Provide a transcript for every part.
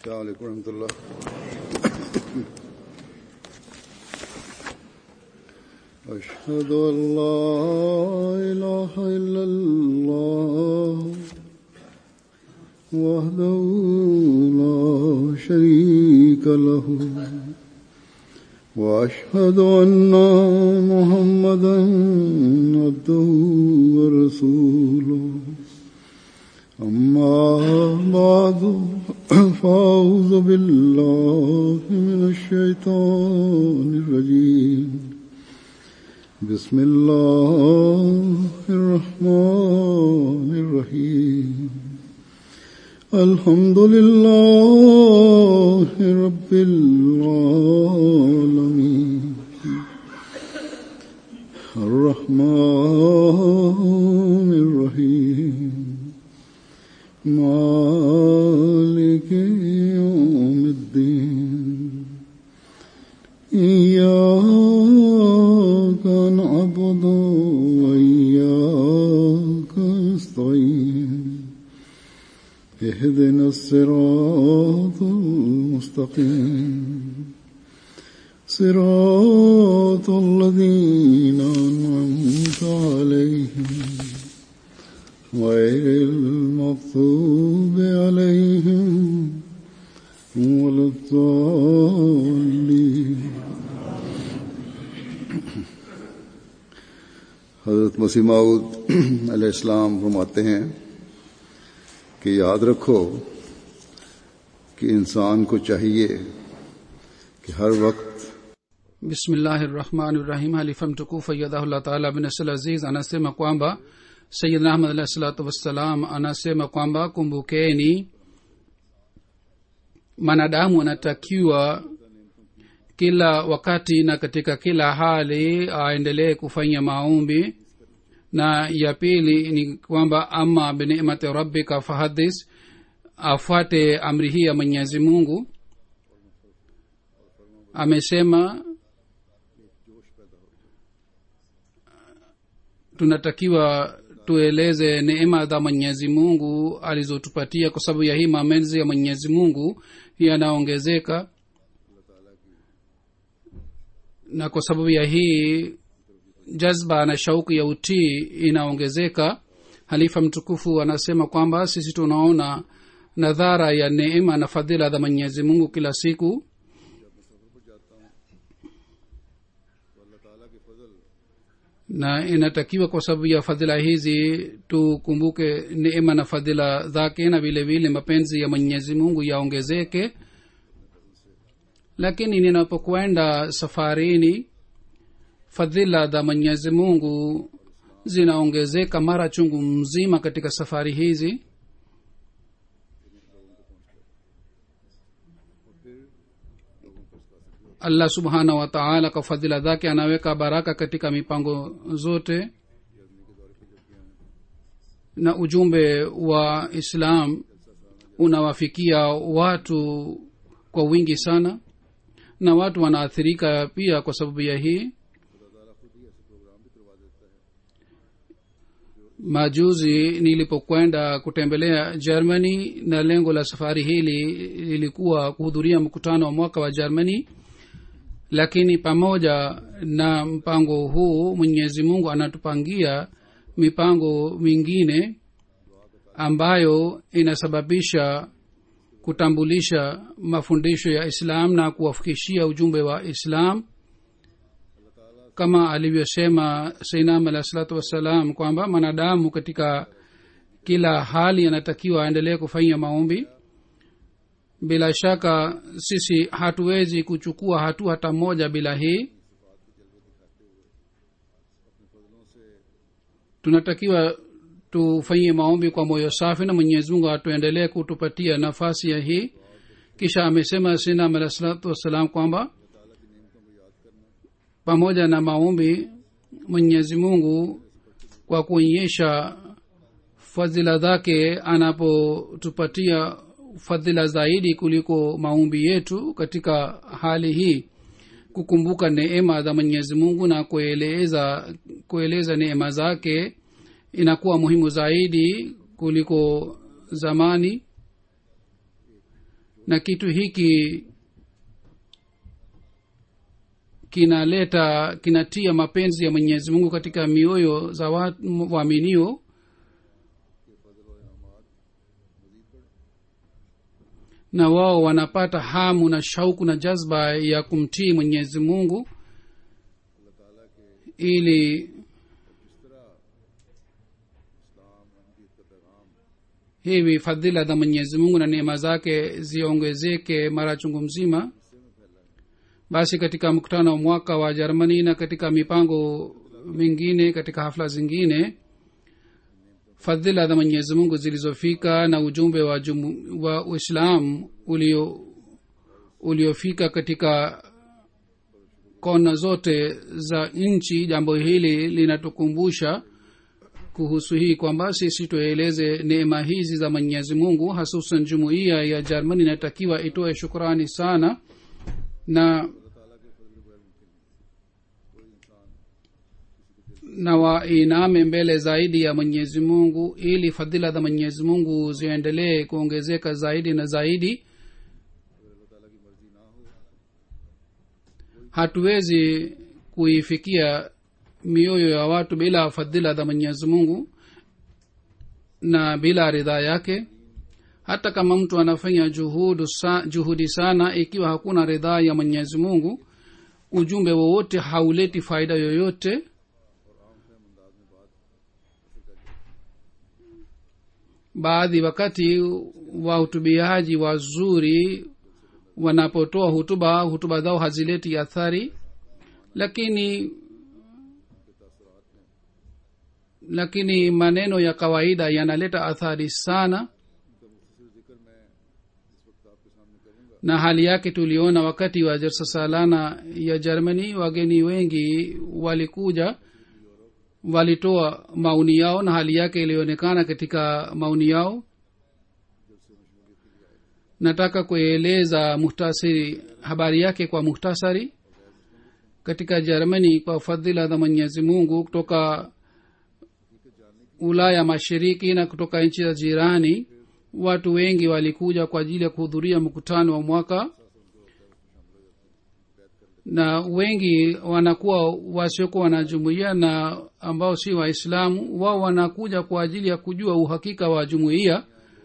السلام عليكم ورحمة الله أشهد أن لا إله إلا الله وحده لا شريك له وأشهد أن محمدا عبده ورسوله أما بعد فأعوذ بالله من الشيطان الرجيم بسم الله الرحمن الرحيم الحمد لله رب العالمين الرحمن الرحيم مالك يوم الدين إياك نعبد وإياك نستعين اهدنا الصراط المستقيم صراط الذين أنعمت عليهم غير المغضوب عليهم ولا الضالين हजरत मसीह माऊद अलैहिस्सलाम फरमाते हैं कि याद रखो कि इंसान को चाहिए कि हर वक्त bismillahirahmanirahim halifa mtukufu ayadhahullah taala binasl aziz anasema kwamba sayidna ahmad alahi salatu wassalam anasema kwamba kumbukeni mwanadamu anatakiwa kila wakati na katika kila hali aendelee kufanya maombi na ya pili ni kwamba ama binicmati rabbika fahadis afuate amri hii ya mwenyezi mungu amesema tunatakiwa tueleze neema za mwenyezi mungu alizotupatia kwa sababu ya hii mamenzi ya mwenyezi mungu yanaongezeka na kwa sababu ya hii jazba na shauku ya utii inaongezeka halifa mtukufu anasema kwamba sisi tunaona nadhara ya neema na fadhila za mwenyezi mungu kila siku na inatakiwa kwa sababu ya fadhila hizi tukumbuke neema na fadhila zake na vile vile mapenzi ya mwenyezi mungu yaongezeke lakini ninapokwenda safarini fadhila za mwenyezi mungu zinaongezeka mara chungu mzima katika safari hizi allah subhanahu wa taala kwa fadhila zake anaweka baraka katika mipango zote na ujumbe wa islam unawafikia watu kwa wingi sana na watu wanaathirika pia kwa sababu ya hii majuzi nilipokwenda kutembelea germany na lengo la safari hili lilikuwa kuhudhuria mkutano wa mwaka wa germany lakini pamoja na mpango huu mwenyezi mungu anatupangia mipango mingine ambayo inasababisha kutambulisha mafundisho ya islam na kuwafikishia ujumbe wa islam kama alivyosema sainam alah salatu wassalam kwamba mwanadamu katika kila hali anatakiwa aendelee kufanya maombi bila shaka sisi hatuwezi kuchukua hatua hata moja bila hii tunatakiwa tufanyie maombi kwa moyo safi na mwenyezi mungu atuendelee kutupatia nafasi ya hii kisha amesema sinam alah salatu wassalam kwamba pamoja na maombi mwenyezi mungu kwa kuonyesha fadhila zake anapotupatia fadhila zaidi kuliko maombi yetu katika hali hii kukumbuka neema za mwenyezi mungu na kueleza kueleza neema zake inakuwa muhimu zaidi kuliko zamani na kitu hiki kinaleta kinatia mapenzi ya mwenyezi mungu katika mioyo za wa- waaminio na wao wanapata hamu na shauku na jazba ya kumtii mwenyezi mungu ili hivi fadhila za mwenyezi mungu na neema zake ziongezeke mara chungu mzima basi katika mkutano wa mwaka wa jermani na katika mipango mingine katika hafla zingine fadhila za mwenyezi mungu zilizofika na ujumbe wa, jumu, wa uislam ulio uliofika katika kona zote za nchi jambo hili linatukumbusha kuhusu hii kwamba sisi tueleze neema hizi za mwenyezi mungu hasusan jumuiya ya jermani inatakiwa itoe shukrani sana na na wainame mbele zaidi ya mwenyezi mungu ili fadhila za mwenyezi mungu ziendelee kuongezeka zaidi na zaidi hatuwezi kuifikia mioyo ya watu bila fadhila za mwenyezi mungu na bila ridhaa yake hata kama mtu anafanya juhudu sa, juhudi sana ikiwa hakuna ridhaa ya mwenyezi mungu ujumbe wowote hauleti faida yoyote baadhi wakati wahutubiaji wazuri wanapotoa hutuba hutuba zao hazileti athari lakini lakini maneno ya kawaida yanaleta athari sana na hali yake tuliona wakati wa jalsa salana ya germany wageni wengi walikuja walitoa maoni yao na hali yake ilionekana katika maoni yao nataka kueleza muhtasari habari yake kwa muhtasari katika germany kwa fadhila za mwenyezi mungu kutoka ulaya mashariki na kutoka nchi za jirani watu wengi walikuja kwa ajili ya kuhudhuria mkutano wa mwaka na wengi wanakuwa wasiokuwa wanajumuia na ambao si waislamu wao wanakuja kwa ajili ya kujua uhakika wa jumuiya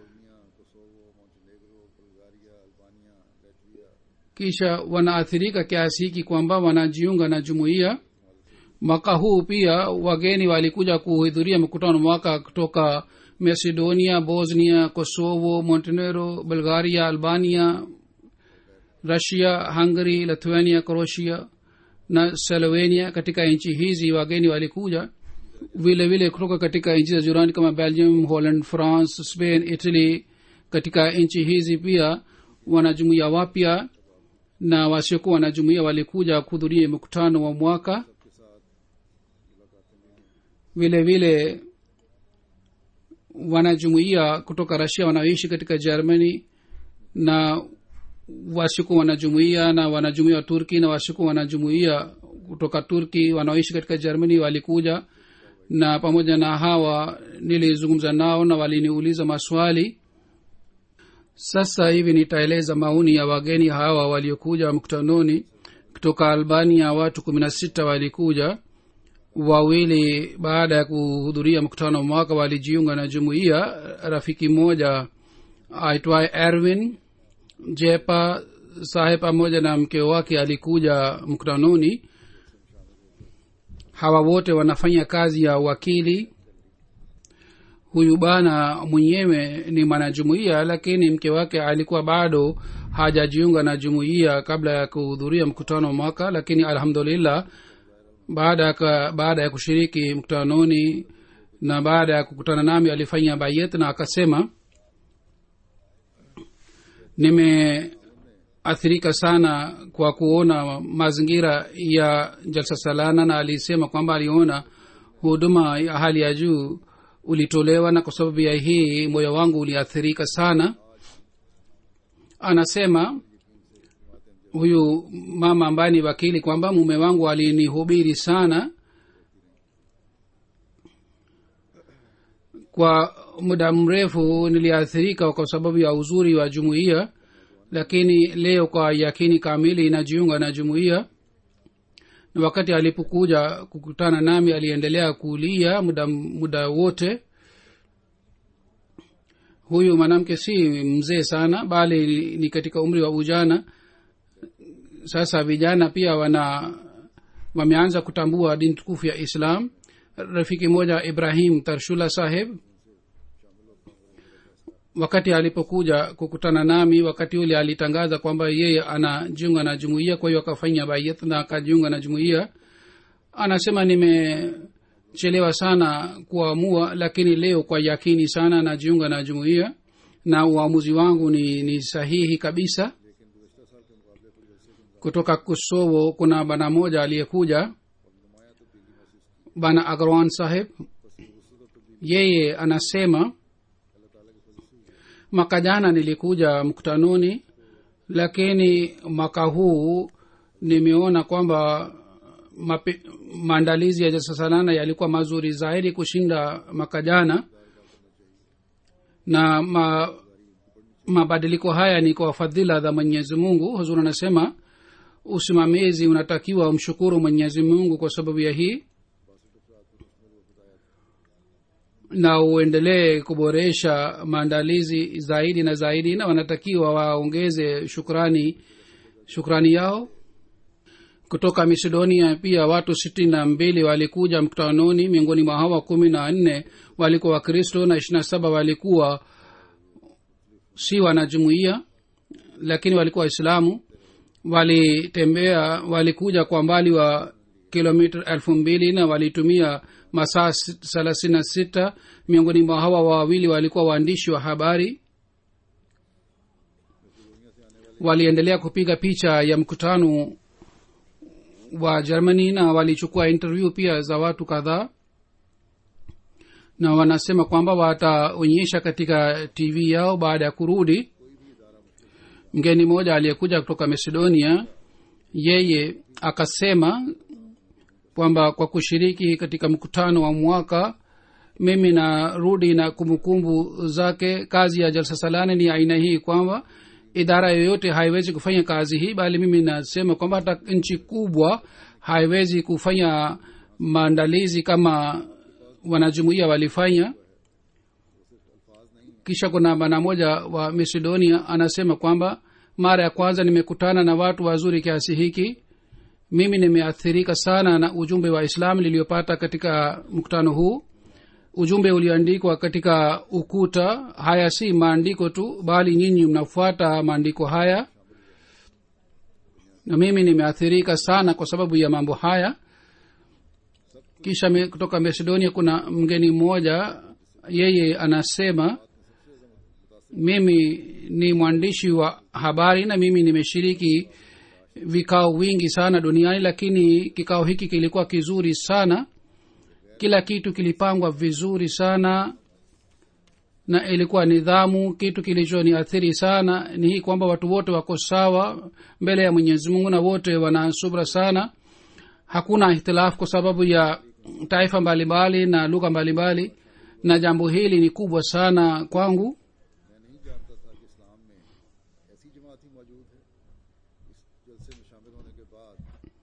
kisha wanaathirika kiasi hiki kwamba wanajiunga na jumuiya mwaka huu pia wageni walikuja kuhudhuria mkutano mwaka kutoka macedonia bosnia kosovo montenegro bulgaria albania russia hungary lithuania croatia na slovenia katika nchi hizi wageni walikuja vile vile kutoka katika nchi za jirani kama belgium holland france spain italy katika nchi hizi pia wanajumuia wapya na wasiokuwa wanajumuia walikuja kuhudhuria mkutano wa mwaka vile vile wanajumuia kutoka rasia wanaoishi katika germany na wasiku wanajumuia na wanajumuia wa turki na wasiku wanajumuia kutoka turki wanaoishi katika germany walikuja na pamoja na hawa nilizungumza nao na waliniuliza maswali sasa hivi nitaeleza maoni ya wageni hawa waliokuja mkutanoni kutoka albania watu kumi na sita walikuja wawili baada ya kuhudhuria mkutano wa mwaka walijiunga na jumuiya rafiki mmoja aitwaye erwin jepa sahe pamoja na mke wake alikuja mkutanoni hawa wote wanafanya kazi ya wakili huyu bana mwenyewe ni mwanajumuiya lakini mke wake alikuwa bado hajajiunga na jumuiya kabla ya kuhudhuria mkutano wa mwaka lakini alhamdulillah baada ya baada ya kushiriki mkutanoni na baada ya kukutana nami alifanya bayet na akasema nimeathirika sana kwa kuona mazingira ya jalsa salana na alisema kwamba aliona huduma ya hali ya juu ulitolewa na kwa sababu ya hii moyo wangu uliathirika sana anasema huyu mama ambaye ni wakili kwamba mume wangu alinihubiri sana kwa muda mrefu niliathirika kwa sababu ya uzuri wa jumuiya lakini leo kwa yakini kamili inajiunga na jumuiya na wakati alipokuja kukutana nami aliendelea kulia muda, muda wote huyu mwanamke si mzee sana bali ni, ni katika umri wa ujana sasa vijana pia wana wameanza kutambua dini tukufu ya islam rafiki moja ibrahim tarshula saheb wakati alipokuja kukutana nami wakati ule alitangaza kwamba yeye anajiunga na jumuiya kwa hiyo akafanya bayat na akajiunga na jumuiya anasema nimechelewa sana kuamua lakini leo kwa yakini sana najiunga na jumuiya na uamuzi wangu ni, ni sahihi kabisa kutoka kosovo kuna bana moja aliyekuja bana agran saheb yeye anasema mwaka jana nilikuja mkutanoni lakini mwaka huu nimeona kwamba mape- maandalizi ya jasasalana yalikuwa mazuri zaidi kushinda mwaka jana na ma, mabadiliko haya ni kwa fadhila za mwenyezi mungu huzur anasema usimamizi unatakiwa umshukuru mwenyezi mungu kwa sababu ya hii na uendelee kuboresha maandalizi zaidi na zaidi na wanatakiwa waongeze shukrani shukrani yao kutoka macedonia pia watu sitini na mbili walikuja mkutanoni miongoni mwa hawa kumi na nne walikuwa wakristo na ishiri na saba walikuwa si wanajumuia lakini walikuwa waislamu walitembea walikuja kwa mbali wa kilomita elfu mbili na walitumia masaa thelathini na sita miongoni mwa hawa wawili walikuwa waandishi wa habari waliendelea kupiga picha ya mkutano wa germany na walichukua interview pia za watu kadhaa na wanasema kwamba wataonyesha katika tv yao baada ya kurudi mgeni mmoja aliyekuja kutoka macedonia yeye akasema kwamba kwa kushiriki katika mkutano wa mwaka mimi narudi na kumbukumbu zake kazi ya jalsa salani ni aina hii kwamba idara yoyote haiwezi kufanya kazi hii bali mimi nasema kwamba hata nchi kubwa haiwezi kufanya maandalizi kama wanajumuia walifanya kisha kuna bana moja wa macedonia anasema kwamba mara ya kwanza nimekutana na watu wazuri kiasi hiki mimi nimeathirika sana na ujumbe wa islam niliyopata katika mkutano huu ujumbe ulioandikwa katika ukuta haya si maandiko tu bali nyinyi mnafuata maandiko haya na mimi nimeathirika sana kwa sababu ya mambo haya kisha me, kutoka macedonia kuna mgeni mmoja yeye anasema mimi ni mwandishi wa habari na mimi nimeshiriki vikao wingi sana duniani lakini kikao hiki kilikuwa kizuri sana kila kitu kilipangwa vizuri sana na ilikuwa nidhamu kitu kilichoniathiri sana ni hii kwamba watu wote wako sawa mbele ya mwenyezi mungu na wote wana subra sana hakuna ihtilafu kwa sababu ya taifa mbalimbali na lugha mbalimbali na jambo hili ni kubwa sana kwangu ऐसी जमात ही मौजूद है इस जलसे में शामिल होने के बाद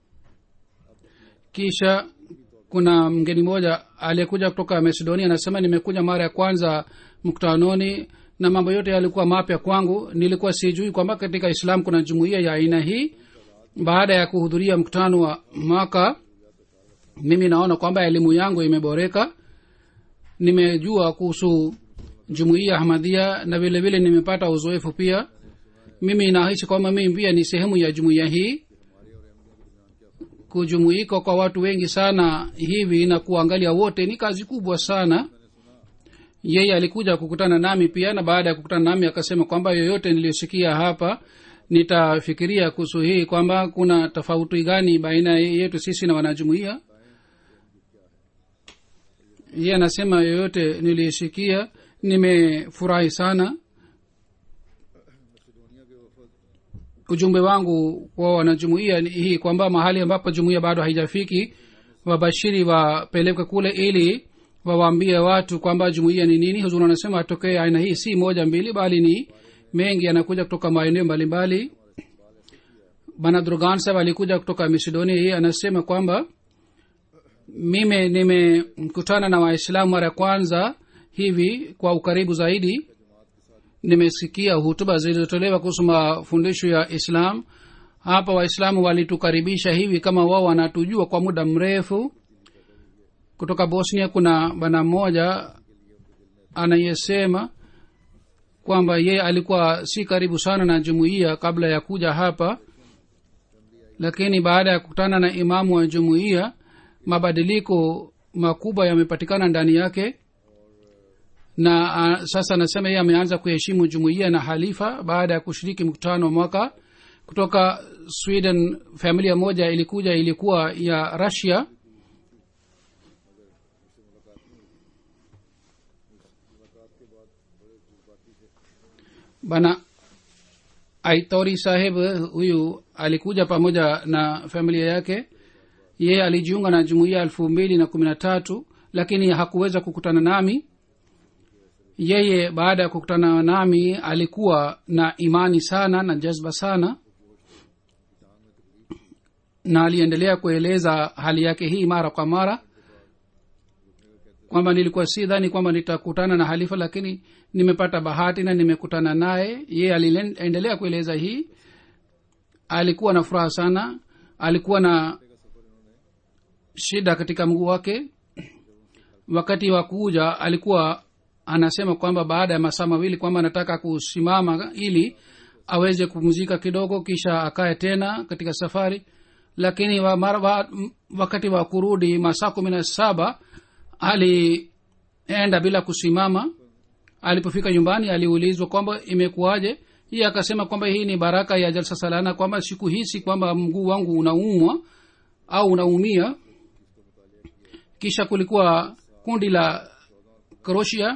kisha kuna mgeni mmoja aliyekuja kutoka macedonia anasema nimekuja mara ya kwanza mkutanoni na mambo yote yalikuwa mapya kwangu nilikuwa sijui kwamba katika islam kuna jumuiya ya aina hii baada ya kuhudhuria mkutano wa mwaka mimi naona kwamba elimu yangu imeboreka nimejua kuhusu jumuiya ahmadhia na vile vile nimepata uzoefu pia mimi nahisi kwamba mimi pia ni sehemu ya jumuiya hii kujumuika kwa watu wengi sana hivi na kuangalia wote ni kazi kubwa sana yeye alikuja kukutana nami pia na baada ya kukutana nami akasema kwamba yoyote niliyosikia hapa nitafikiria kuhusu hii kwamba kuna tofauti gani baina yetu sisi na wanajumuia yeye anasema yoyote niliyosikia nimefurahi sana ujumbe wangu kwa wanajumuia ni hii kwamba mahali ambapo jumuia bado haijafiki wabashiri wapelekwe kule ili wawaambie watu kwamba jumuia ni nini huzuri anasema atokee aina hii si moja mbili bali ni mengi yanakuja kutoka maeneo mbalimbali bana drogan saheb alikuja kutoka macedonia yeye anasema kwamba mimi nimekutana na waislamu mara ya kwanza hivi kwa ukaribu zaidi nimesikia hutuba zilizotolewa kuhusu mafundisho ya islam hapa waislamu walitukaribisha hivi kama wao wanatujua kwa muda mrefu kutoka bosnia kuna bana mmoja anayesema kwamba yeye alikuwa si karibu sana na jumuiya kabla ya kuja hapa lakini baada ya kukutana na imamu wa jumuiya mabadiliko makubwa yamepatikana ndani yake na a, sasa anasema yeye ameanza kuheshimu jumuiya na halifa baada ya kushiriki mkutano wa mwaka kutoka sweden familia moja ilikuja ilikuwa ya russia bana aitori saheb huyu alikuja pamoja na familia yake yeye alijiunga na jumuiya elfu mbili na kumi na tatu lakini hakuweza kukutana nami yeye baada ya kukutana nami alikuwa na imani sana na jazba sana na aliendelea kueleza hali yake hii mara kwa mara kwamba nilikuwa si dhani kwamba nitakutana na halifa lakini nimepata bahati na nimekutana naye yeye aliendelea kueleza hii alikuwa na furaha sana alikuwa na shida katika mguu wake wakati wa kuja alikuwa anasema kwamba baada ya masaa mawili kwamba anataka kusimama ili aweze kupumzika kidogo kisha akae tena katika safari lakini wa, mara, wa, wakati wa kurudi masaa kumi na saba alienda bila kusimama alipofika nyumbani aliulizwa kwamba imekuwaje hii akasema kwamba hii ni baraka ya jalsa salana kwamba sikuhisi kwamba mguu wangu unaumwa au unaumia kisha kulikuwa kundi la kroshia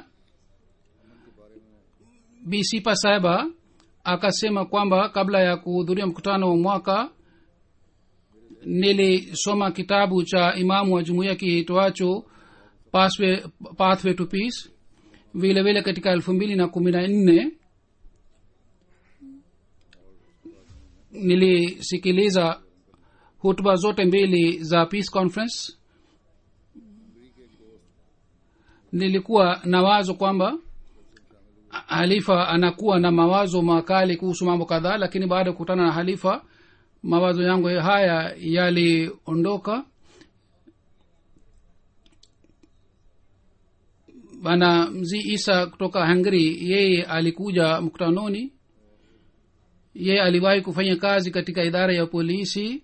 bisipa saiba akasema kwamba kabla ya kuhudhuria mkutano wa mwaka nilisoma kitabu cha imamu wa jumuiya kiitwacho pathway, pathway to peace vile vile katika elfu mbili na kumi na nne nilisikiliza hutuba zote mbili za peace conference nilikuwa na wazo kwamba halifa anakuwa na mawazo makali kuhusu mambo kadhaa lakini baada ya kukutana na halifa mawazo yangu haya yaliondoka bana mzii isa kutoka hungary yeye alikuja mkutanoni yeye aliwahi kufanya kazi katika idara ya polisi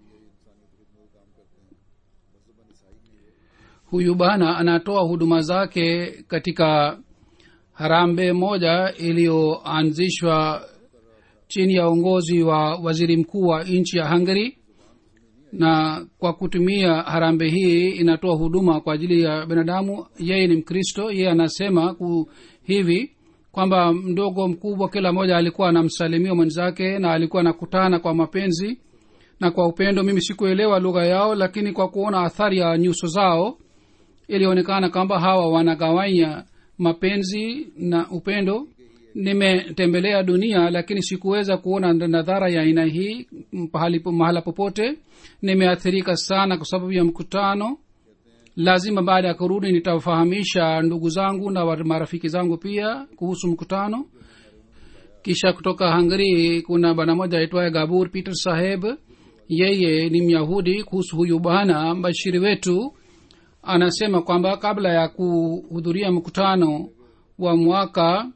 huyu bana anatoa huduma zake katika harambe moja iliyoanzishwa chini ya uongozi wa waziri mkuu wa nchi ya hungary na kwa kutumia harambe hii inatoa huduma kwa ajili ya binadamu yeye ni mkristo yeye anasema ku, hivi kwamba mdogo mkubwa kila mmoja alikuwa anamsalimia mwenzake na alikuwa anakutana kwa mapenzi na kwa upendo mimi sikuelewa lugha yao lakini kwa kuona athari ya nyuso zao ilionekana kwamba hawa wanagawanya mapenzi na upendo nimetembelea dunia lakini sikuweza kuona nadhara ya aina hii pahali mahala popote nimeathirika sana kwa sababu ya mkutano lazima baada ya kurudi nitawafahamisha ndugu zangu na marafiki zangu pia kuhusu mkutano kisha kutoka hungary kuna bwana moja aitwaye gabur peter saheb yeye ni myahudi kuhusu huyu bwana mbashiri wetu anasema kwamba kabla ya kuhudhuria mkutano wa mwaka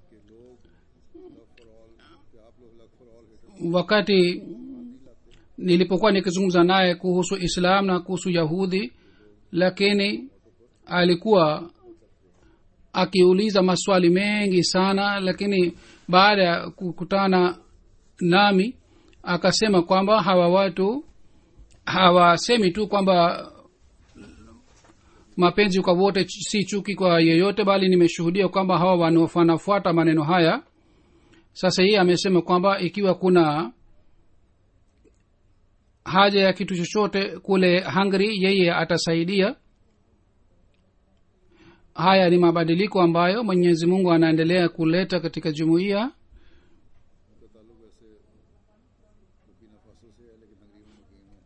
wakati nilipokuwa nikizungumza naye kuhusu islam na kuhusu yahudi lakini alikuwa akiuliza maswali mengi sana lakini baada ya kukutana nami akasema kwamba hawa watu hawasemi tu kwamba mapenzi kwa wote si chuki kwa yeyote bali nimeshuhudia kwamba hawa wanafuata maneno haya sasa hii amesema kwamba ikiwa kuna haja ya kitu chochote kule hungary yeye atasaidia haya ni mabadiliko ambayo mwenyezi mungu anaendelea kuleta katika jumuiya वैसे Burkina Faso से है लेकिन हंगरी में मुकीम है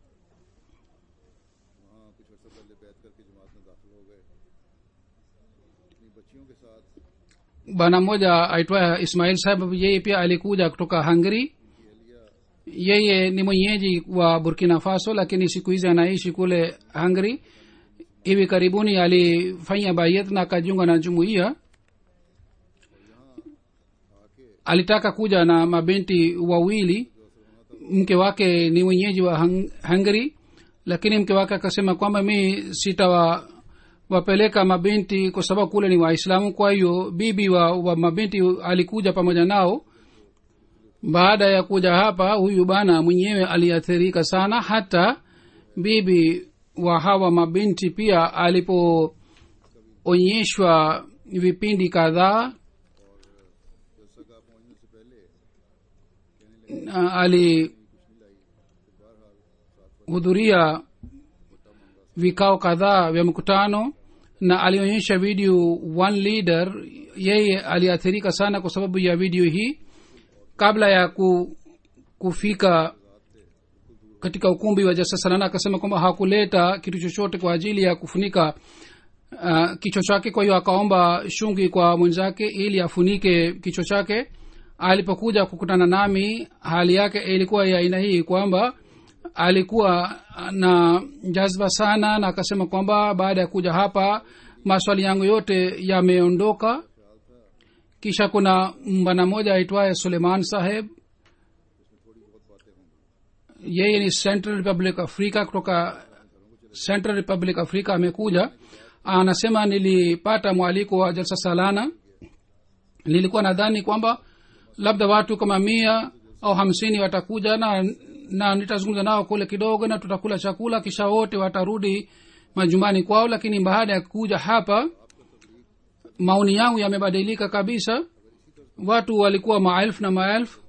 वहाँ कुछ अर्सा पहले बैत करके जमात में दाखिल हो गए अपनी बच्चियों के साथ bwana mmoja aitwaye ismail saheb yeye pia alikuja kutoka hungary yeye ni mwenyeji wa burkina faso lakini siku hizi anaishi kule hungary hivi karibuni alifanya bayet na akajiunga na jumuiya alitaka kuja na mabinti wawili mke wake ni mwenyeji wa Hung- hungary lakini mke wake akasema kwamba mi sitawa wapeleka mabinti kwa sababu kule ni waislamu kwa hiyo bibi wa, wa mabinti alikuja pamoja nao baada ya kuja hapa huyu bana mwenyewe aliathirika sana hata bibi wa hawa mabinti pia alipoonyeshwa vipindi kadhaa जलसा का पहुंचने से पहले na alihudhuria vikao kadhaa vya mkutano na alionyesha video one leader yeye aliathirika sana kwa sababu ya video hii kabla ya ku, kufika katika ukumbi wa jasasalana akasema kwamba hakuleta kitu chochote kwa ajili ya kufunika uh, kichwa chake kwa hiyo akaomba shungi kwa mwenzake ili afunike kichwa chake alipokuja kukutana nami hali yake ilikuwa ya aina hii kwamba alikuwa na jazba sana na akasema kwamba baada ya kuja hapa maswali yangu yote yameondoka kisha kuna mbana moja aitwaye suleiman saheb yeye ni central republic africa kutoka central republic africa amekuja anasema nilipata mwaliko wa jalsa salana nilikuwa nadhani kwamba labda watu kama mia au hamsini watakuja na na nitazungumza nao kule kidogo na tutakula chakula kisha wote watarudi majumbani kwao lakini baada ya kuja hapa maoni yangu yamebadilika kabisa watu walikuwa maelfu na maelfu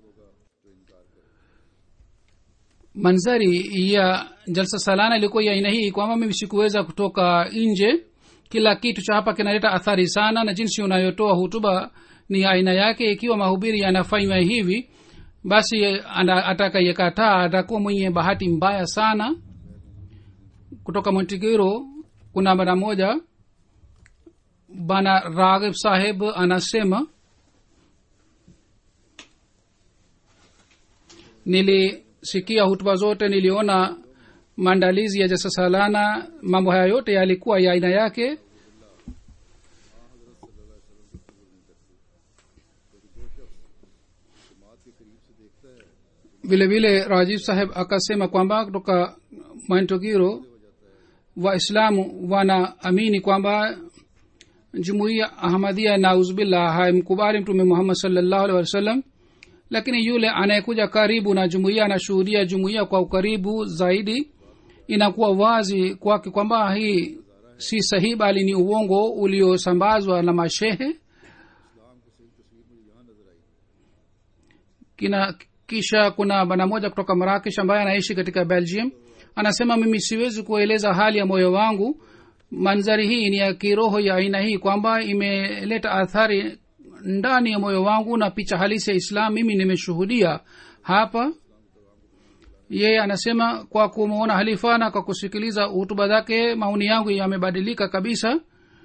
manzari ya jalsa salana ilikuwa ya aina hii kwamba mimi sikuweza kutoka nje kila kitu cha hapa kinaleta athari sana na jinsi unayotoa hutuba ni aina yake ikiwa mahubiri yanafanywa hivi basi ana- atakayekataa atakuwa mwenye bahati mbaya sana kutoka montigiro kuna bana moja bana raghib saheb anasema nilisikia hutuba zote niliona maandalizi ya jasasalana mambo haya yote yalikuwa ya aina yake vile vile rajiv saheb akasema kwamba kutoka mantogiro waislamu wanaamini kwamba jumuiya ahmadia nauzubillah haimkubali mtume muhammad salllahu alhi wasallam lakini yule anayekuja karibu na jumuiya anashuhudia jumuiya kwa ukaribu zaidi inakuwa wazi kwake kwamba hii si sahihi bali ni uongo uliosambazwa na mashehe kina kisha kuna bana moja kutoka marakish ambaye anaishi katika belgium anasema mimi siwezi kueleza hali ya moyo wangu manzari hii ni ya kiroho ya aina hii kwamba imeleta athari ndani ya moyo wangu na picha halisi ya islam mimi nimeshuhudia hapa yeye anasema kwa kumwona halifa na kwa kusikiliza hutuba zake maoni yangu yamebadilika kabisa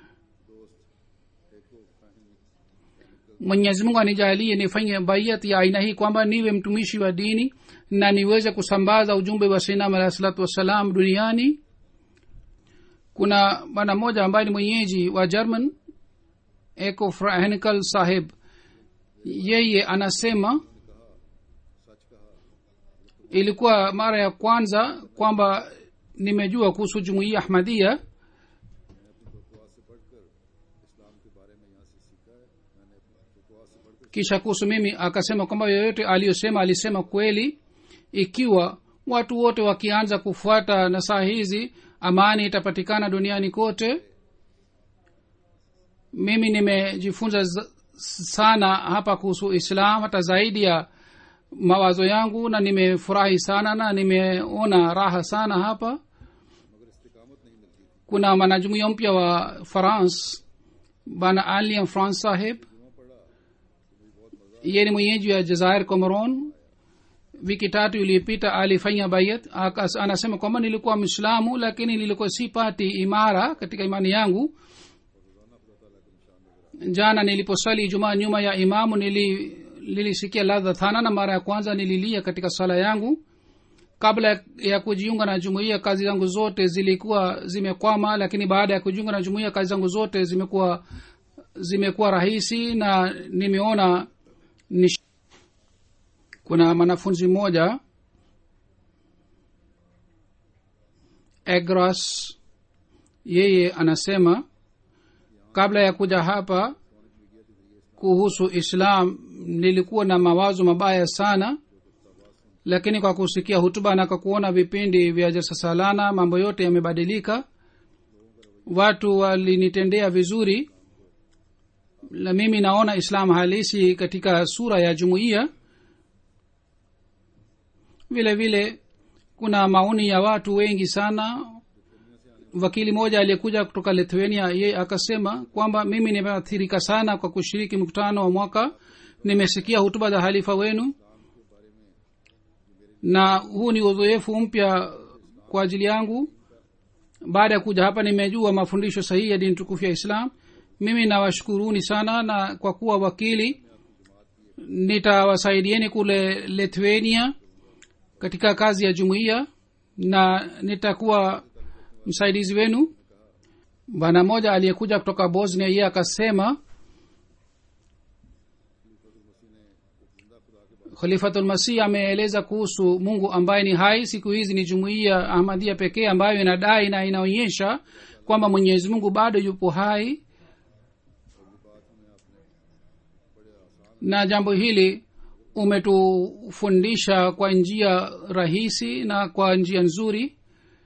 mwenyezi mungu anijalie nifanye baiat ya aina hii kwamba niwe mtumishi wa dini na niweze kusambaza ujumbe wa sinam alahi salatu wassalam duniani kuna bwana mmoja ambaye ni mwenyeji wa german eko frahenkel saheb yeye anasema ilikuwa mara ya kwanza kwamba nimejua kuhusu jumuiya ahmadia kisha kuhusu mimi akasema kwamba yoyote aliyosema alisema kweli ikiwa watu wote wakianza kufuata nasaha hizi amani itapatikana duniani kote mimi nimejifunza za- sana hapa kuhusu islam hata zaidi ya mawazo yangu na nimefurahi sana na nimeona raha sana hapa kuna mwanajumuia mpya wa france bana aliam france saheb ye ni mwenyeji wa jazair comoron wiki tatu iliyopita alifanya bayat Akas- anasema kwamba nilikuwa mwislamu lakini nilikuwa sipati imara katika imani yangu jana niliposali jumaa nyuma ya imamu nili nilisikia ladha thana na mara ya kwanza nililia katika sala yangu kabla ya kujiunga na jumuiya kazi zangu zote zilikuwa zimekwama lakini baada ya kujiunga na jumuiya kazi zangu zote zimekuwa zimekuwa rahisi na nimeona nish... kuna mwanafunzi mmoja egras yeye anasema kabla ya kuja hapa kuhusu islam nilikuwa na mawazo mabaya sana lakini kwa kusikia hutuba na kwa kuona vipindi vya jasasalana mambo yote yamebadilika watu walinitendea vizuri na mimi naona islam halisi katika sura ya jumuiya vile vile kuna maoni ya watu wengi sana wakili mmoja aliyekuja kutoka lithuania ye akasema kwamba mimi nimeathirika sana kwa kushiriki mkutano wa mwaka nimesikia hutuba za halifa wenu na huu ni uzoefu mpya kwa ajili yangu baada ya kuja hapa nimejua mafundisho sahihi ya dini tukufu ya islam mimi nawashukuruni sana na kwa kuwa wakili nitawasaidieni kule lithuania katika kazi ya jumuiya na nitakuwa msaidizi wenu bwana mmoja aliyekuja kutoka bosnia yeye akasema khalifatulmasih ameeleza kuhusu mungu ambaye ni hai siku hizi ni jumuiya ahmadia pekee ambayo inadai na inaonyesha kwamba mwenyezi mungu bado yupo hai na jambo hili umetufundisha kwa njia rahisi na kwa njia nzuri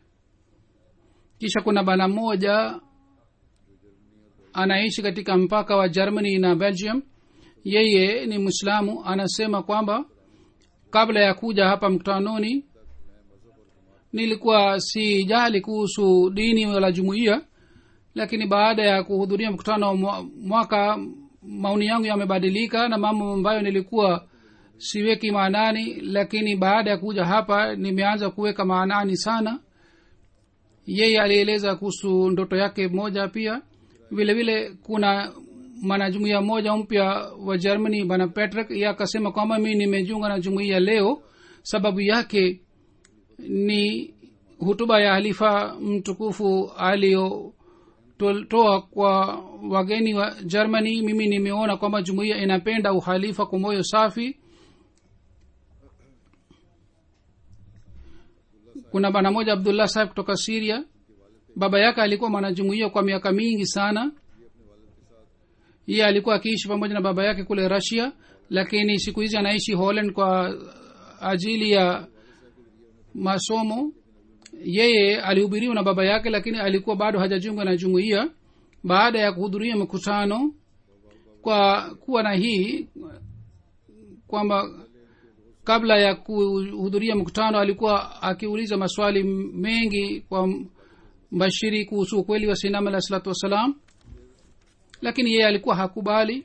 kisha kuna bana mmoja anaishi katika mpaka wa germany na belgium yeye ni mwislamu anasema kwamba kabla ya kuja hapa mkutanoni nilikuwa sijali kuhusu dini wala jumuiya lakini baada ya kuhudhuria mkutano wa mwa- mwaka maoni yangu yamebadilika na mambo ambayo nilikuwa siweki maanani lakini baada ya kuja hapa nimeanza kuweka maanani sana yeye alieleza kuhusu ndoto yake moja pia vile vile kuna mwanajumuia mmoja mpya wa germany bana patrick ye akasema kwamba mi nimejiunga na jumuiya leo sababu yake ni hutuba ya halifa mtukufu aliyotoa kwa wageni wa germany mimi nimeona kwamba jumuiya inapenda uhalifa kwa moyo safi kuna bana moja abdullah saheb kutoka siria baba yake alikuwa mwanajumuia kwa miaka mingi sana yeye alikuwa akiishi pamoja na baba yake kule russia lakini siku hizi anaishi holland kwa ajili ya masomo yeye alihubiriwa na baba yake lakini alikuwa bado hajajiunga na jumuiya baada ya kuhudhuria mkutano kwa kuwa na hii kwamba kabla ya kuhudhuria mkutano alikuwa akiuliza maswali mengi kwa mbashiri kuhusu ukweli wa sinam alah salatu wassalam lakini yeye alikuwa hakubali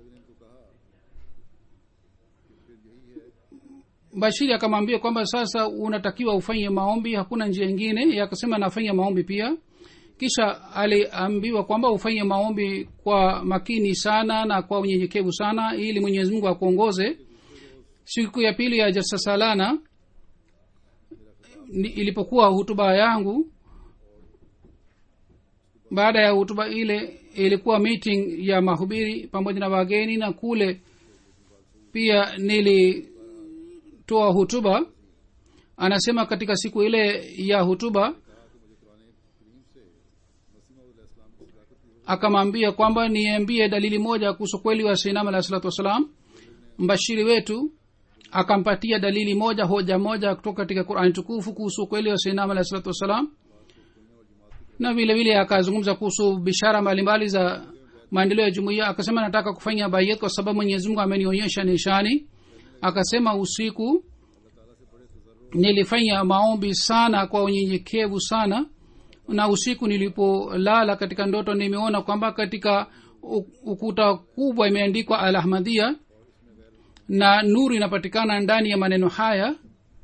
bashiri akamwambia kwamba sasa unatakiwa ufanye maombi hakuna njia ingine Yeye akasema nafanya maombi pia kisha aliambiwa kwamba ufanye maombi kwa makini sana na kwa unyenyekevu sana ili mwenyezi mungu akuongoze siku ya pili ya jalsa salana ni- ilipokuwa hutuba yangu baada ya hutuba ile ilikuwa meeting ya mahubiri pamoja na wageni na kule pia nilitoa hutuba anasema katika siku ile ya hutuba akamwambia kwamba niambie dalili moja kuhusu kweli wa sinam alah salatu wassalam mbashiri wetu akampatia dalili moja hoja moja kutoka katika qurani tukufu kuhusu ukweli wa sinam alah salatu wassalam na vile vile akazungumza kuhusu bishara mbalimbali za maendeleo ya jumuiya akasema nataka kufanya bayet kwa sababu mwenyezi mungu amenionyesha nishani akasema usiku nilifanya maombi sana kwa unyenyekevu sana na usiku nilipolala katika ndoto nimeona kwamba katika u- ukuta kubwa imeandikwa al ahmadia na nuru inapatikana ndani ya maneno haya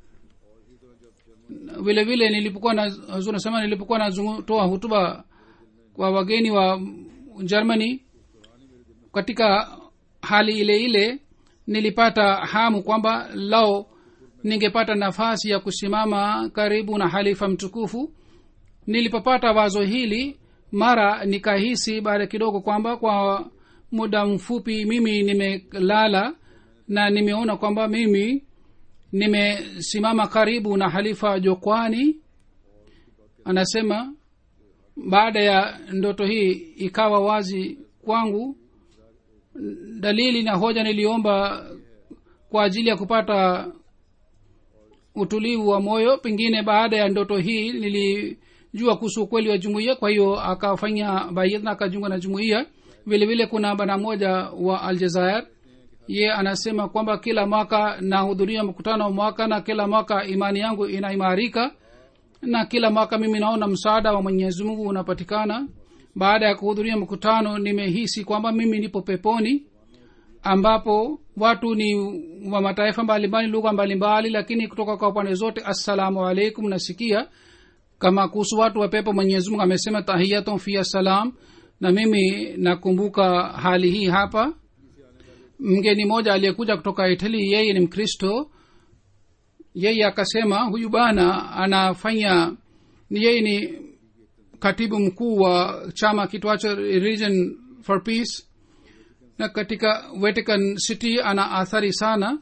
vile vile nilipokuwa na Hazur nasema nilipokuwa natoa hutuba kwa wageni wa germany katika hali ile ile nilipata hamu kwamba lao ningepata nafasi ya kusimama karibu na halifa mtukufu nilipopata wazo hili mara nikahisi baada kidogo kwamba kwa muda mfupi mimi nimelala na nimeona kwamba mimi nimesimama karibu na halifa jokwani anasema baada ya ndoto hii ikawa wazi kwangu dalili na hoja niliomba kwa ajili ya kupata utulivu wa moyo pengine baada ya ndoto hii nilijua kuhusu ukweli wa jumuiya kwa hiyo akafanya bayit na akajiunga na jumuiya vile vile kuna bana moja wa aljazair ye anasema kwamba kila mwaka nahudhuria mkutano wa mwaka na kila mwaka imani yangu inaimarika na kila mwaka mimi naona msaada wa mwenyezi mungu unapatikana baada ya kuhudhuria mkutano nimehisi kwamba mimi nipo peponi ambapo watu ni wa mataifa mbalimbali lugha mbalimbali lakini kutoka kwa pande zote assalamu alaikum nasikia kama kuhusu watu wa pepo mwenyezi mungu amesema tahiyatun fia salam na mimi nakumbuka hali hii hapa mgeni mmoja aliyekuja kutoka itali yeye ni mkristo yeye akasema huyu bana anafanya ni yeye ni katibu mkuu wa chama kitwacho region for peace na katika vatican city ana athari sana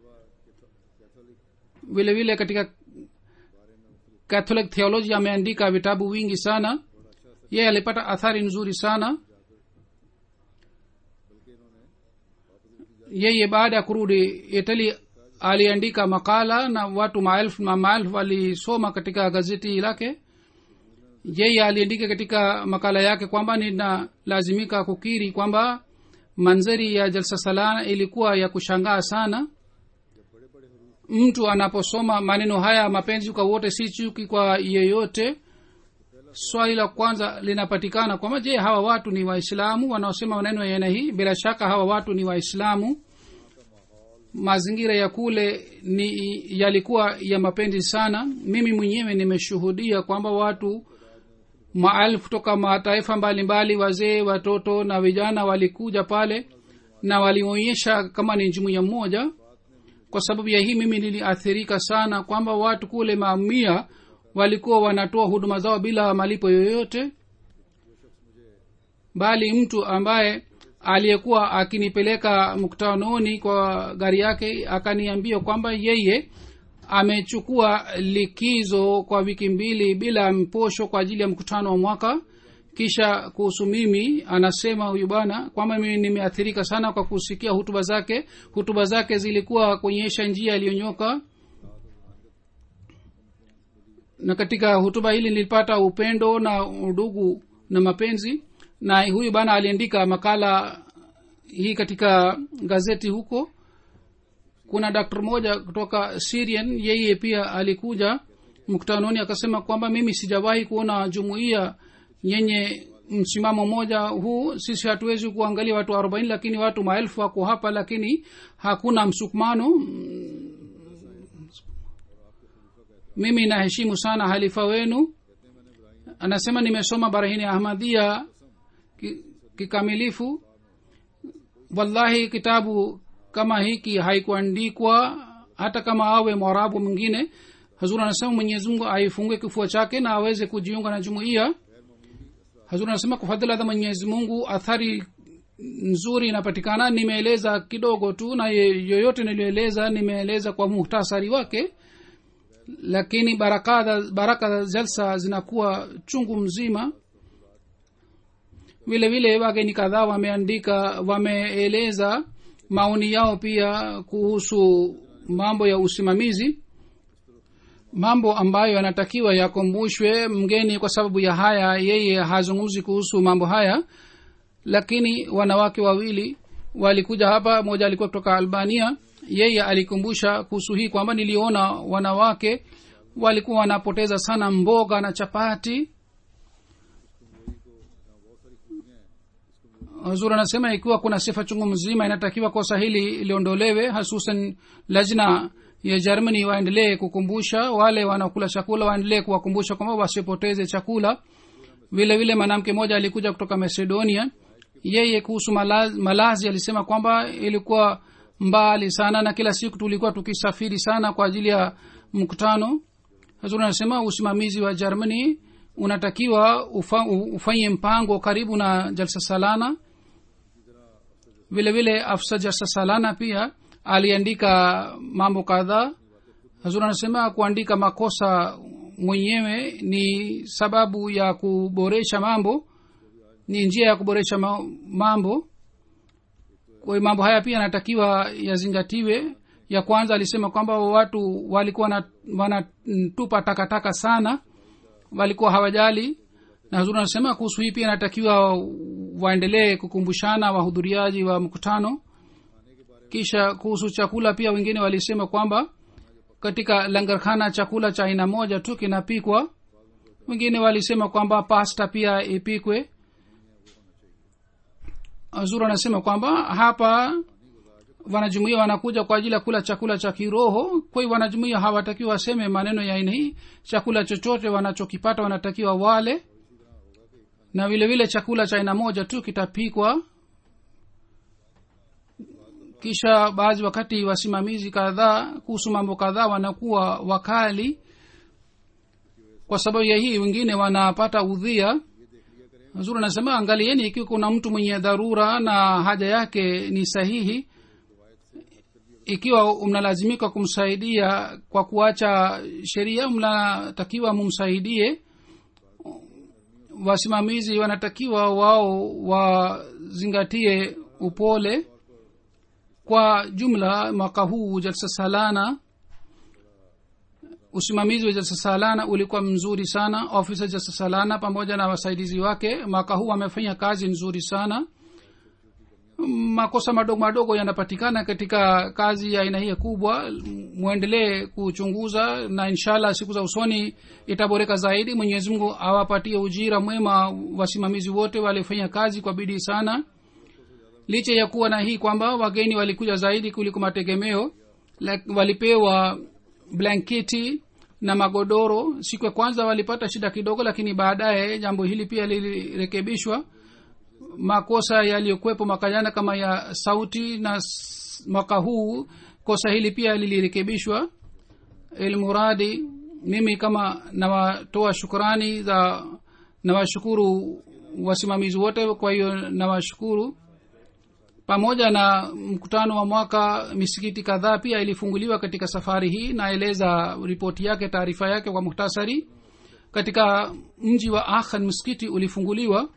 vile vile katika catholic theology ameandika vitabu wingi sana yeye alipata athari nzuri sana yeye baada ya kurudi itali aliandika makala na watu maelfu na maelfu walisoma katika gazeti lake yeye aliandika katika makala yake kwamba ninalazimika kukiri kwamba manzari ya jalsa salana ilikuwa ya kushangaa sana mtu anaposoma maneno haya mapenzi kwa wote si chuki kwa yeyote swali la kwanza linapatikana kwamba je hawa watu ni waislamu wanaosema maneno ya aina hii bila shaka hawa watu ni waislamu mazingira ya kule ni yalikuwa ya mapenzi sana mimi mwenyewe nimeshuhudia kwamba watu maelfu toka mataifa mbalimbali wazee watoto na vijana walikuja pale na walionyesha kama ni jumuiya mmoja kwa sababu ya hii mimi niliathirika sana kwamba watu kule mamia walikuwa wanatoa huduma zao bila malipo yoyote bali mtu ambaye aliyekuwa akinipeleka mkutanoni kwa gari yake akaniambia kwamba yeye amechukua likizo kwa wiki mbili bila mposho kwa ajili ya mkutano wa mwaka kisha kuhusu mimi anasema huyu bwana kwamba mimi nimeathirika sana kwa kusikia hutuba zake hutuba zake zilikuwa kuonyesha njia iliyonyoka na katika hutuba hili nilipata upendo na udugu na mapenzi na huyu bana aliandika makala hii katika gazeti huko kuna daktari mmoja kutoka syrian yeye pia alikuja mkutanoni akasema kwamba mimi sijawahi kuona jumuiya yenye msimamo moja huu sisi hatuwezi kuangalia watu arobaini lakini watu maelfu wako hapa lakini hakuna msukumano mimi naheshimu sana halifa wenu anasema nimesoma barahini ahmadia kikamilifu wallahi kitabu kama hiki haikuandikwa hata kama awe mwarabu mwingine hazur anasema mwenyezi mungu aifungue kifua chake na aweze kujiunga na jumuiya hazur anasema kwa fadhila za mwenyezi mungu athari nzuri inapatikana nimeeleza kidogo tu na yoyote niliyoeleza nimeeleza kwa muhtasari wake lakini baraka baraka za jalsa zinakuwa chungu mzima vile vile wageni kadhaa wameandika wameeleza maoni yao pia kuhusu mambo ya usimamizi mambo ambayo yanatakiwa yakumbushwe mgeni kwa sababu ya haya yeye hazungumzi kuhusu mambo haya lakini wanawake wawili walikuja hapa moja alikuwa kutoka albania yeye alikumbusha kuhusu hii kwamba niliona wanawake walikuwa wanapoteza sana mboga na chapati huzur anasema ikiwa kuna sifa chungu mzima inatakiwa kosa hili liondolewe hasusan lajna ya germany waendelee kukumbusha wale wanaokula chakula waendelee kuwakumbusha kwamba wasipoteze chakula vile vile mwanamke mmoja alikuja kutoka macedonia yeye kuhusu malazi, malazi alisema kwamba ilikuwa mbali sana na kila siku tulikuwa tukisafiri sana kwa ajili ya mkutano hazuri anasema usimamizi wa germany unatakiwa ufa, ufanye mpango karibu na jalsa salana vile vile afsa jalsa salana pia aliandika mambo kadhaa hazur anasema kuandika makosa mwenyewe ni sababu ya kuboresha mambo ni njia ya kuboresha ma- mambo kwa hiyo mambo haya pia yanatakiwa yazingatiwe ya kwanza alisema kwamba watu walikuwa na- wanatupa takataka sana walikuwa hawajali na hazuri anasema kuhusu hii pia inatakiwa waendelee kukumbushana wahudhuriaji wa mkutano kisha kuhusu chakula pia wengine walisema kwamba katika langarkhana chakula cha aina moja tu kinapikwa wengine walisema kwamba pasta pia ipikwe azur anasema kwamba hapa wanajumuia wanakuja kwa ajili ya kula chakula cha kiroho kwa hiyo wanajumuia hawatakiwa waseme maneno ya aina hii chakula chochote wanachokipata wanatakiwa wale na vile vile chakula cha aina moja tu kitapikwa kisha baadhi wakati wasimamizi kadhaa kuhusu mambo kadhaa wanakuwa wakali kwa sababu ya hii wengine wanapata udhia zuri anasema angalieni ikiwa kuna mtu mwenye dharura na haja yake ni sahihi ikiwa mnalazimika kumsaidia kwa kuacha sheria mnatakiwa mumsaidie wasimamizi wanatakiwa wao wazingatie upole kwa jumla mwaka huu jalsa salana usimamizi wa jalsa salana ulikuwa mzuri sana ofisa jalsa salana pamoja na wasaidizi wake mwaka huu wamefanya kazi nzuri sana makosa madogo madogo yanapatikana katika kazi ya aina hii kubwa mwendelee kuchunguza na inshallah siku za usoni itaboreka zaidi mwenyezi mungu awapatie ujira mwema wasimamizi wote walifanya kazi kwa bidii sana licha ya kuwa na hii kwamba wageni walikuja zaidi kuliko mategemeo like, walipewa blanketi na magodoro siku ya kwanza walipata shida kidogo lakini baadaye jambo hili pia lilirekebishwa makosa yaliyokuwepo mwaka jana kama ya sauti na s- mwaka huu kosa hili pia lilirekebishwa ilmuradi mimi kama nawatoa shukurani za nawashukuru wasimamizi wote kwa hiyo nawashukuru pamoja na mkutano wa mwaka misikiti kadhaa pia ilifunguliwa katika safari hii naeleza ripoti yake taarifa yake kwa muhtasari katika mji wa akhan msikiti ulifunguliwa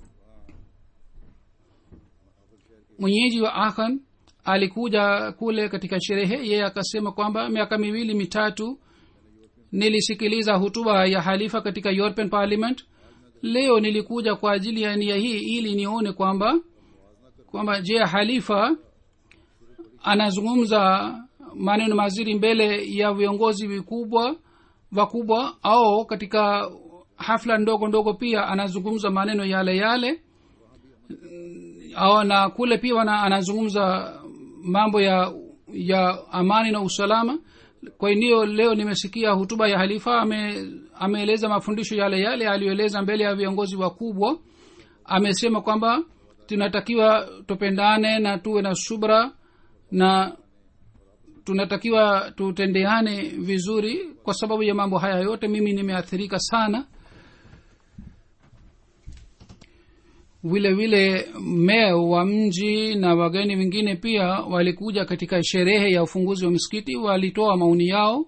mwenyeji wa akhan alikuja kule katika sherehe yeye akasema kwamba miaka miwili mitatu nilisikiliza hutuba ya halifa katika european parliament leo nilikuja kwa ajili ya nia hii ili nione kwamba kwamba je halifa anazungumza maneno mazuri mbele ya viongozi vikubwa wakubwa au katika hafla ndogo ndogo pia anazungumza maneno yale yale au na kule pia wana, anazungumza mambo ya ya amani na usalama kwa hiyo leo nimesikia hutuba ya halifa ame, ameeleza mafundisho yale yale aliyoeleza mbele ya viongozi wakubwa amesema kwamba tunatakiwa tupendane na tuwe na subra na tunatakiwa tutendeane vizuri kwa sababu ya mambo haya yote mimi nimeathirika sana vile vile meya wa mji na wageni wengine pia walikuja katika sherehe ya ufunguzi wa misikiti walitoa maoni yao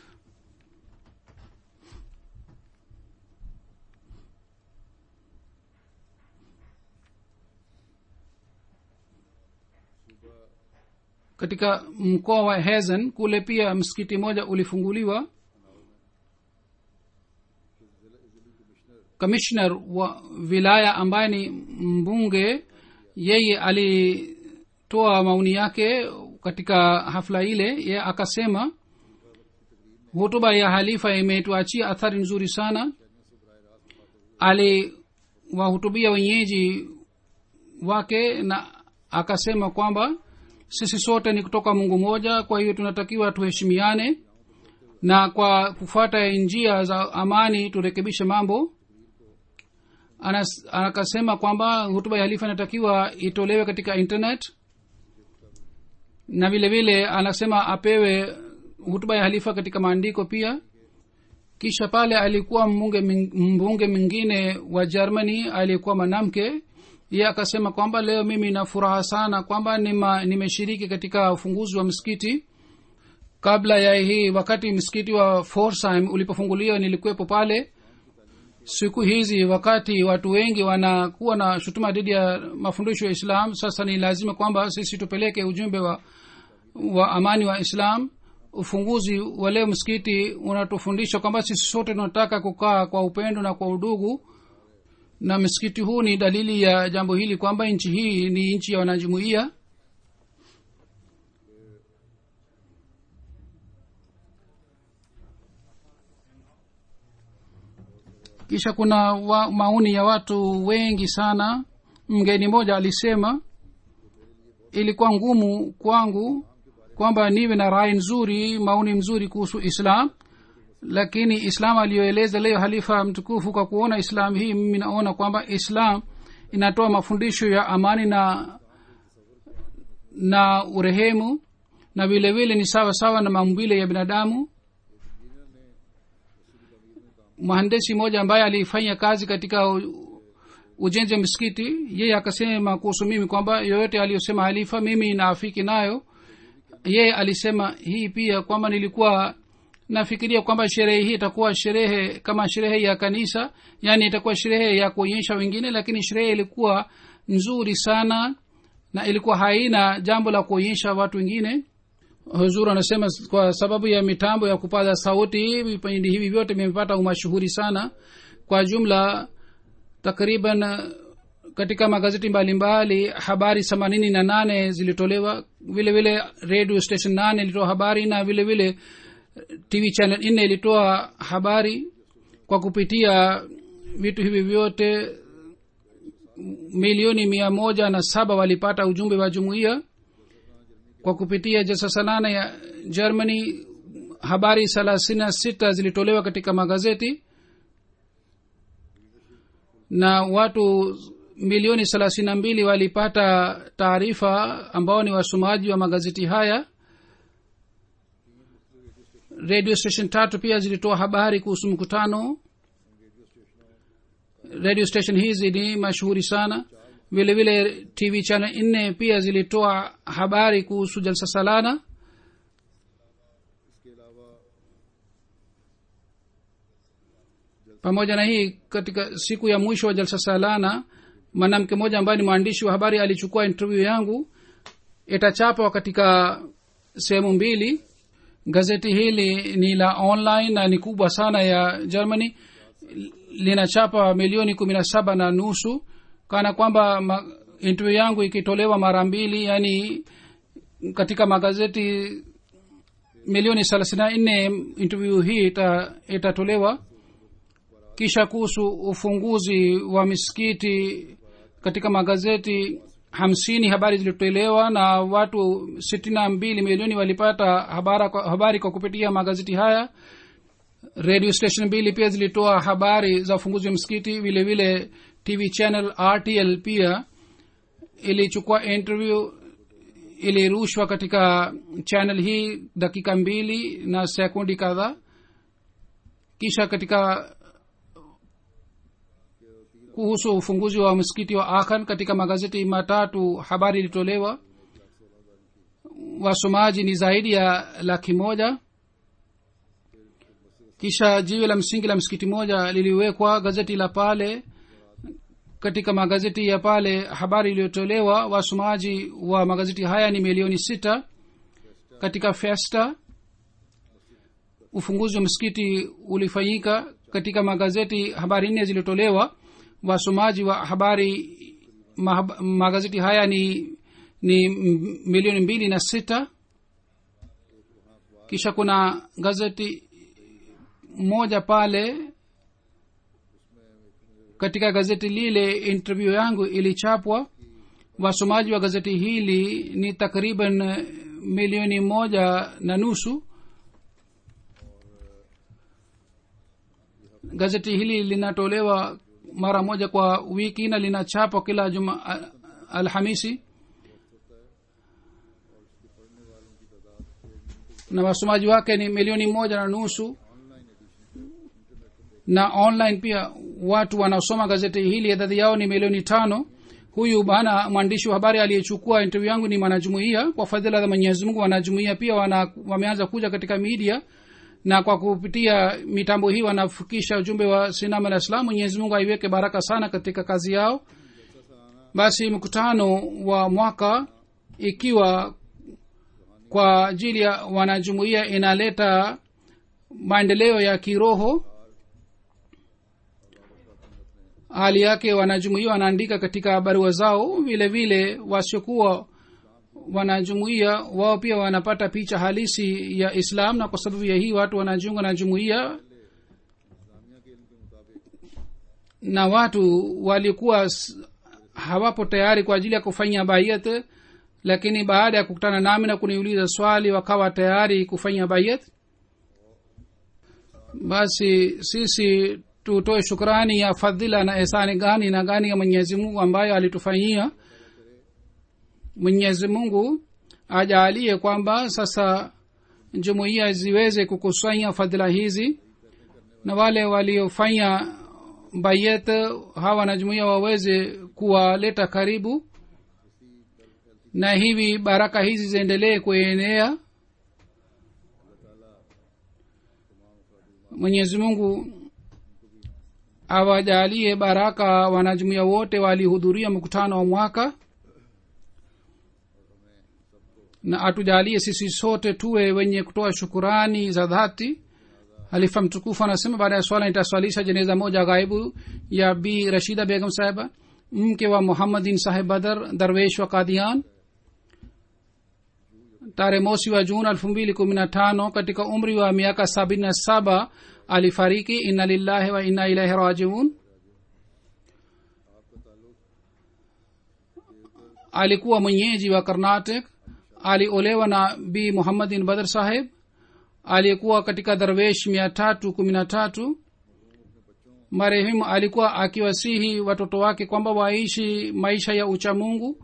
katika mkoa wa hezen kule pia msikiti moja ulifunguliwa kamishner wa wilaya ambaye ni mbunge yeye alitoa maoni yake katika hafla ile ye akasema hutuba ya halifa imetuachia athari nzuri sana aliwahutubia wenyeji wake na akasema kwamba sisi sote ni kutoka mungu moja kwa hiyo tunatakiwa tuheshimiane na kwa kufuata njia za amani turekebishe mambo Anas, akasema kwamba hutuba ya halifa inatakiwa itolewe katika internet na vile vile anasema apewe hutuba ya halifa katika maandiko pia kisha pale alikuwa mbunge mbunge mwingine wa germany aliyekuwa mwanamke ye akasema kwamba leo mimi na furaha sana kwamba nima, nimeshiriki katika ufunguzi wa msikiti kabla ya hii wakati msikiti wa forsheim ulipofunguliwa nilikuwepo pale siku hizi wakati watu wengi wanakuwa na shutuma dhidi ya mafundisho ya islam sasa ni lazima kwamba sisi tupeleke ujumbe wa, wa amani wa islam ufunguzi wa leo msikiti unatufundisha kwamba sisi sote tunataka kukaa kwa upendo na kwa udugu na msikiti huu ni dalili ya jambo hili kwamba nchi hii ni nchi ya wanajumuia kisha kuna wa, maoni ya watu wengi sana mgeni mmoja alisema ilikuwa ngumu kwangu kwamba niwe na rai nzuri maoni mzuri kuhusu islam lakini islam aliyoeleza leo halifa mtukufu kwa kuona islam hii mimi naona kwamba islam inatoa mafundisho ya amani na na urehemu na vile vile ni sawa sawa na maumbile ya binadamu mhandesi mmoja ambaye alifanya kazi katika ujenzi wa misikiti yeye akasema kuhusu mimi kwamba yoyote aliyosema halifa mimi naafiki nayo yeye alisema hii pia kwamba nilikuwa nafikiria kwamba sherehe hii itakuwa sherehe kama sherehe ya kanisa yaani itakuwa sherehe ya kuonyesha wengine lakini sherehe ilikuwa nzuri sana na ilikuwa haina jambo la kuonyesha watu wengine huzur anasema kwa sababu ya mitambo ya kupaza sauti vipindi hivi vyote vimepata umashuhuri sana kwa jumla takriban katika magazeti mbalimbali mbali, habari themanini na nane zilitolewa vile vile radio station nane ilitoa habari na vile vile tv channel nne ilitoa habari kwa kupitia vitu hivi vyote milioni mia moja na saba walipata ujumbe wa jumuiya kwa kupitia jalsa nane ya germany habari thelathini na sita zilitolewa katika magazeti na watu milioni thelathini na mbili walipata taarifa ambao ni wasomaji wa magazeti haya radio station tatu pia zilitoa habari kuhusu mkutano radio station hizi ni mashuhuri sana vile vile tv channel nne pia zilitoa habari kuhusu jalsa salana pamoja na hii katika siku ya mwisho wa jalsa salana mwanamke mmoja ambaye ni mwandishi wa habari alichukua interview yangu itachapwa katika sehemu mbili gazeti hili ni la online na ni kubwa sana ya germany linachapa milioni kumi na saba na nusu kana kwamba ma, interview yangu ikitolewa mara mbili yani katika magazeti milioni thelathini na nne interview hii ita, itatolewa kisha kuhusu ufunguzi wa misikiti katika magazeti hamsini habari zilitolewa na watu sitini na mbili milioni walipata habara, habari kwa kupitia magazeti haya radio station mbili pia zilitoa habari za ufunguzi wa msikiti vile vile tv channel rtl pia ilichukua interview ilirushwa katika channel hii dakika mbili na sekundi kadhaa kisha katika kuhusu ufunguzi wa msikiti wa akhan katika magazeti matatu habari ilitolewa wasomaji ni zaidi ya laki moja kisha jiwe la msingi la msikiti moja liliwekwa gazeti la pale katika magazeti ya pale habari iliyotolewa wasomaji wa magazeti haya ni milioni sita katika festa ufunguzi wa msikiti ulifanyika katika magazeti habari nne zilitolewa wasomaji wa habari mahab, magazeti haya ni ni milioni mbili na sita kisha kuna gazeti moja pale katika gazeti lile interview yangu ilichapwa wasomaji wa gazeti hili ni takriban milioni moja na nusu gazeti hili linatolewa mara moja kwa wiki na linachapwa kila juma al- alhamisi na wasomaji wake ni milioni moja na nusu na online pia watu wanaosoma gazeti hili idadi yao ni milioni tano huyu bana mwandishi wa habari aliyechukua interview yangu ni mwanajumuia kwa fadhila za mwenyezi mungu wanajumuia pia wana, wameanza kuja katika media na kwa kupitia mitambo hii wanafikisha ujumbe wa sinam alah islam mwenyezi mungu aiweke baraka sana katika kazi yao basi mkutano wa mwaka ikiwa kwa ajili ya wanajumuia inaleta maendeleo ya kiroho hali yake wanajumuia wanaandika katika barua zao vile vile wasiokuwa wanajumuia wao pia wanapata picha halisi ya islam na kwa sababu ya hii watu wanajiunga na jumuia na watu walikuwa s- hawapo tayari kwa ajili ya kufanya bayat lakini baada ya kukutana nami na kuniuliza swali wakawa tayari kufanya bayat basi sisi tutoe shukrani ya fadhila na ehsani gani na gani ya mwenyezi mungu ambayo alitufanyia mwenyezi mungu ajaalie kwamba sasa jumuiya ziweze kukusanya fadhila hizi na wale waliofanya bayet hawa na jumuiya waweze kuwaleta karibu na hivi baraka hizi ziendelee kuenea mwenyezi mungu awajalie baraka wanajumuia wote walihudhuria mkutano wa mwaka na atujalie sisi sote tuwe wenye kutoa shukurani za dhati halifa mtukufu anasema baada ya swala nitaswalisha jeneza moja ghaibu ya bi rashida begum sahiba mke wa muhammadin sahib badar darwesh wa kadian tarehe mosi wa juni elfu mbili kumi na tano katika umri wa miaka sabini na saba alifariki inna lillahi wa inna ilaihi rajiun alikuwa mwenyeji wa karnatic aliolewa na bi muhammadin badr saheb aliyekuwa katika darwesh mia tatu kumi na tatu marehemu alikuwa akiwasihi watoto wake kwamba waishi maisha ya uchamungu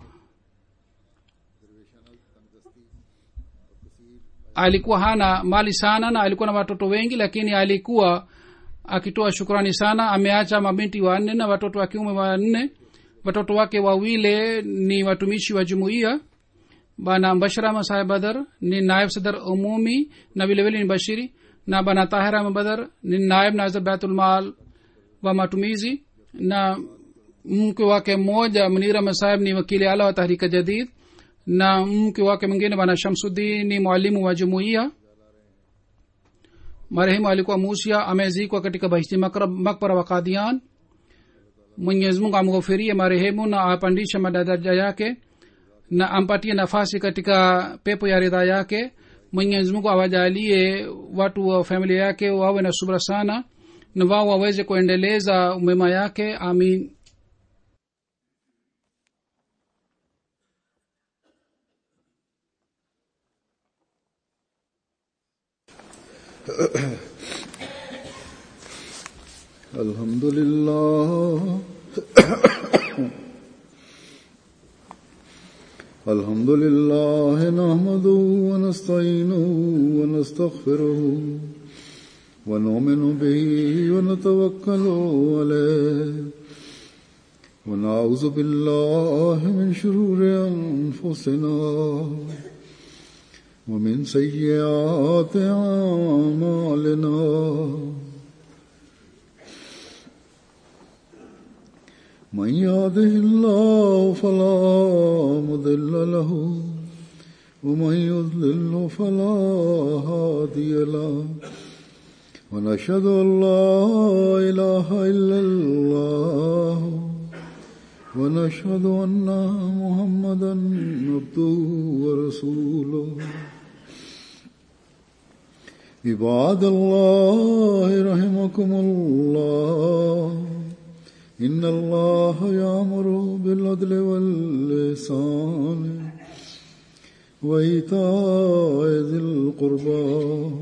alikuwa hana mali sana na alikuwa na watoto wengi lakini alikuwa akitoa shukrani sana ameacha mabinti wanne na watoto wa kiume wanne watoto wake wawile ni watumishi wa jumuiya bana bashrama saheb badar ni naib sadar umumi na vilevile ni bashiri na bana tahira badar ni naib nazir baitulmal wa matumizi na mke wake mmoja munira masahib ni wakili ala wa tahrika jadid na mke wake mwingine bana shamsuddin ni mwalimu wa jumuiya marehemu alikuwa musia amezikwa katika bahishti makbara wa kadian mwenyezi mungu amghofirie marehemu na apandishe madaraja yake na ampatie nafasi katika pepo ya ridha yake mwenyezi mungu awajalie watu wa familia yake wawe na subra sana na wao waweze kuendeleza mema yake amin الحمد لله الحمد لله نحمده ونستعينه ونستغفره ونؤمن به ونتوكل عليه ونعوذ بالله من شرور أنفسنا ومن سيئات أعمالنا من يهده الله فلا مضل له ومن يضلل فلا هادي له ونشهد ان لا اله الا الله ونشهد ان محمدا عبده ورسوله عباد الله رحمكم الله إن الله يأمر بالعدل واللسان وإيتاء ذي القربى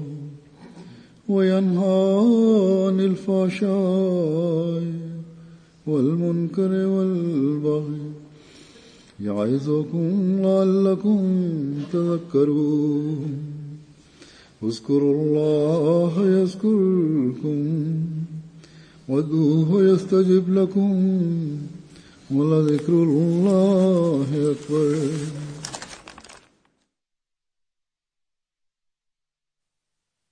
وينهى عن الفحشاء والمنكر والبغي يعظكم لعلكم تذكرون اذكروا الله يذكركم وادعوه يستجب لكم ولذكر الله أكبر